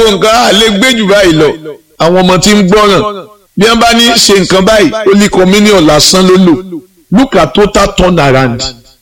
wo nǹkan á lè gbé jù báyìí lọ àwọn ọmọ tí ń gbọ́ràn bí wọ́n bá ní ṣe nǹkan báyìí ó lè communion lásán ló lò look at total turn around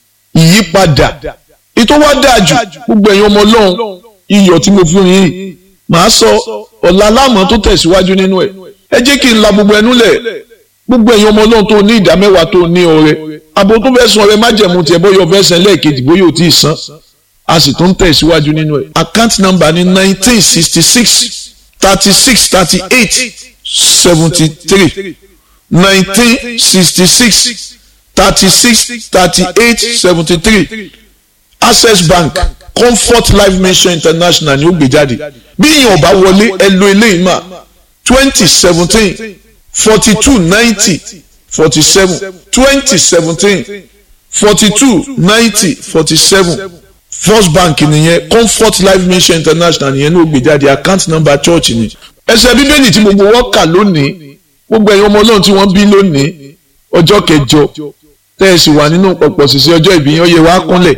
ìyípadà ètò wa dáa jù gbogbo ẹ̀yin ọmọ ọlọ́run iyọ̀ tí mo fún yín màá sọ ọ̀la aláàmọ́ tó tẹ̀síwájú nínú ẹ̀ ẹ jẹ́ kí n la gbogbo ẹnu lẹ̀ gbogbo ẹ̀yin ọmọ ọlọ́run tó ní ìdá mẹ́wàá tó ní ọrẹ àbò tó fẹ́ san ọrẹ májẹ̀mú tiẹ̀ bóyá ọfẹ́ san lẹ́ẹ̀kejì bóyá ò tí ì san a sì tún tẹ̀síwájú nínú ẹ̀ account number ní nineteen sixty six thirty six thirty eight seventy three nineteen sixty six thirty six thirty eight seventy three access bank comfort life mission international ni ó gbé jáde bí ìyẹn ọba wọlé ẹ lo eléyìí mà twenty seventeen forty two ninety forty seven twenty seventeen forty two ninety forty seven first bank nìyẹn comfort life mission international nìyẹn ní ó gbé jáde account number church ni ẹsẹ̀ bíbélì tí gbogbo wọn kà lónìí gbogbo ẹ̀yin ọmọ ọlọ́run tí wọ́n bí lónìí ọjọ́ kẹjọ tẹ́ ẹ sì wà nínú pọ̀pọ̀ sísè ọjọ́ ìbí yẹn ó yẹ wá kúnlẹ̀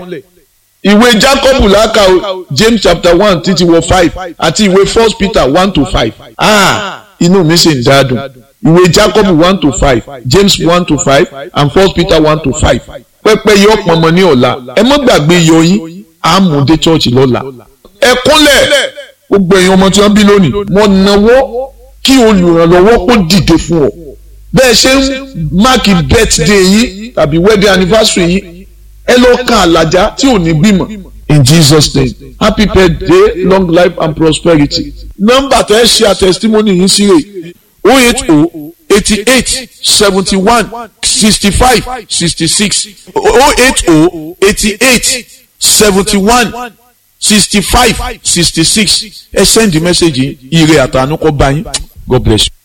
ìwé jacob làákà o james chapter one títí wọ five àti ìwé first peter one to five ah inú mi sì ń dáadùn ìwé jacob one to five james one to five and first peter one to five pẹ́pẹ́ yọ pọnmọ ní ọ̀la ẹ má gbàgbé yọ yín àmúdé church lọ́la ẹ kúnlẹ̀ gbogbo èèyàn ọmọ tí wọ́n bí lónìí wọ́n náwó kí olùrànlọ́wọ́ kó dìde fún ọ bẹ́ẹ̀ ṣe ń máàkì birthday yín tàbí wedding anniversary yín ẹ lọ kan àlàjá tí ò ní bímọ in jesus name happy birthday long life and prosperity nọ́mbà tẹ ẹ ṣe àtẹsítímọ́nì yín sí rè o eight o eighty eight seventy one sixty five sixty six o eight o eighty eight seventy one sixty five sixty six ẹ send the message yìí ire àtànú kọ bá yín god bless you.